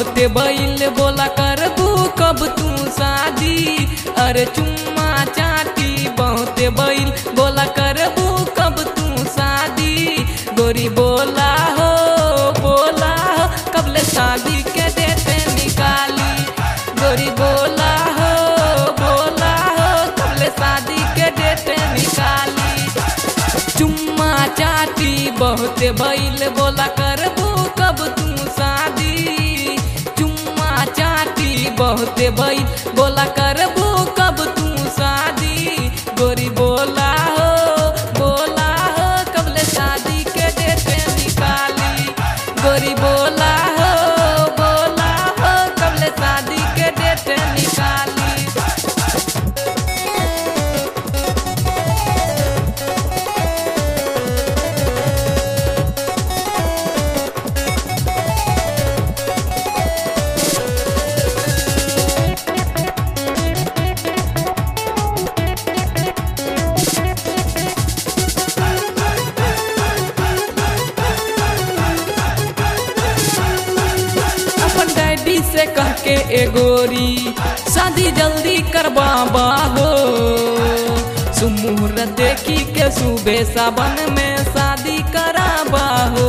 बहुते बैल बोला करबू कब तू शादी अरे चुम्मा चाटी बहुते बैल बोला करबू कब तू शादी गोरी बोला हो बोला हो कबले शादी के देते निकाली गोरी बोला हो बोला हो कबले शादी के देते निकाली चुम्मा चाटी बहुते बैल बोला करबू कब तू शादी चुम्मा चाटी बहुते बैल बोला करबू कब तू शादी गोरी बोला हो बोला हो कबले शादी के देते निकाली गोरी बोला हो बोला हो कबले शादी के देते निकाली अपन डैडी से कह के एगोरी शादी जल्दी करवाबा हो सुमुहूर्त देखी के सुबह सावन में शादी कराबा हो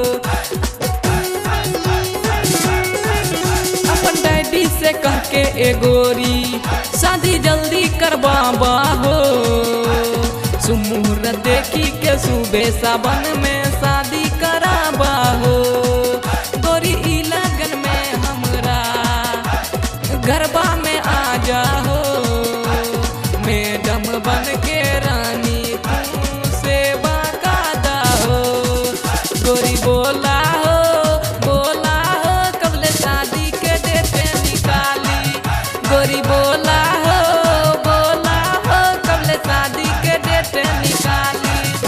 अपन डैडी से कह के एगोरी शादी जल्दी करवाबा हो सुमुहूर्त देखी के सुबह सावन में शादी कराबा हो गोरी ई लगन में हमरा गरबा में आ जाओ मैडम बन के रानी तू सेवा का दाहो गोरी बोला हो बोला हो कबले शादी के देते निकाली गोरी बोला हो बोला हो कबले शादी के देते निकाली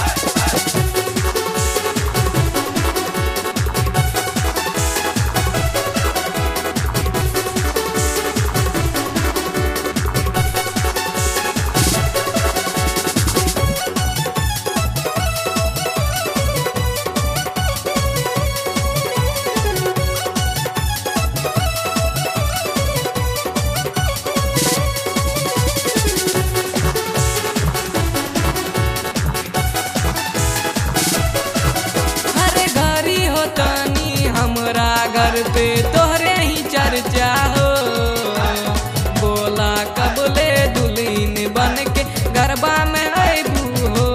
हरे घरी हो तानी हमरा घर पे तोहरे ही चर्चा हो बोला कबले दुल्हन बन के गरबा में अबू हो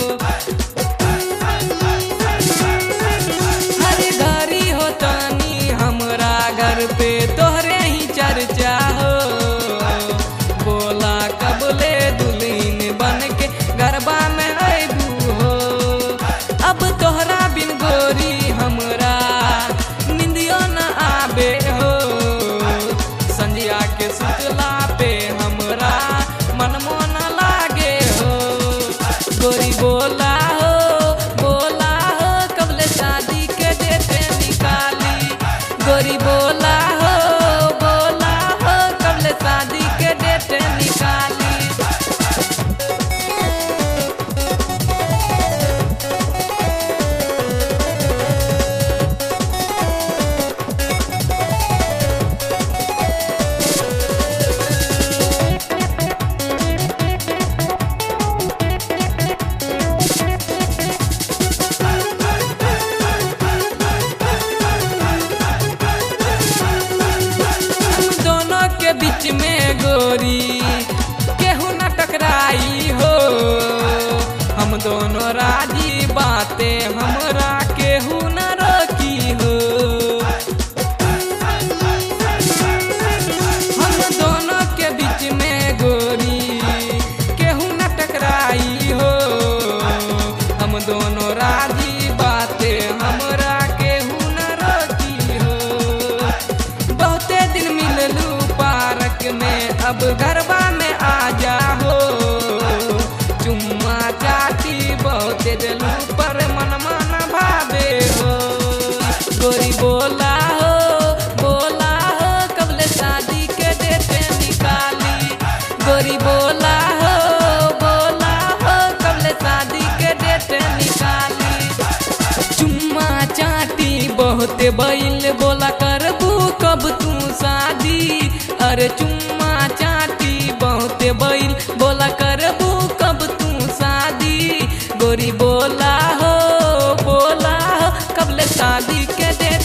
हरे घरी हो तानी हमरा घर पे तोहरे ही चर्चा हो बोला कबले दुल्हन बन के गरबा में अबू हो अब तोहरा बिन गोरी हमरा निंदियो न आबे हो संजिया के सुतला पे हमरा मन मोन लागे हो गोरी बोला हो बोला हो कबले शादी के देते निकाली गोरी बोला हो बोला हो कबले शादी के देते निकाली हम दोनों के बीच में गोरी केहू न टकराई हो हम दोनों राजी बातें हमरा केहू न रोकी हो हम दोनों के बीच में गोरी केहू न टकराई हो हम दोनों राजी बातें हमरा केहू न रोकी हो बहुते दिन मिललू पार्क में अब गरबा में आ जाओ चुम्मा चाटी बहुते दिलू पर मन मन भावे हो गोरी बोला हो बोला हो कबले शादी के देते निकाली गोरी बोला हो बोला हो कबले शादी के देते निकाली चुम्मा चाटी बहुते बैल बोला करबू कब तू शादी अरे चुम्मा चाटी बहुते बैल बोला करबू कब तू शादी गोरी बोला हो बोला हो कब ले शादी के दे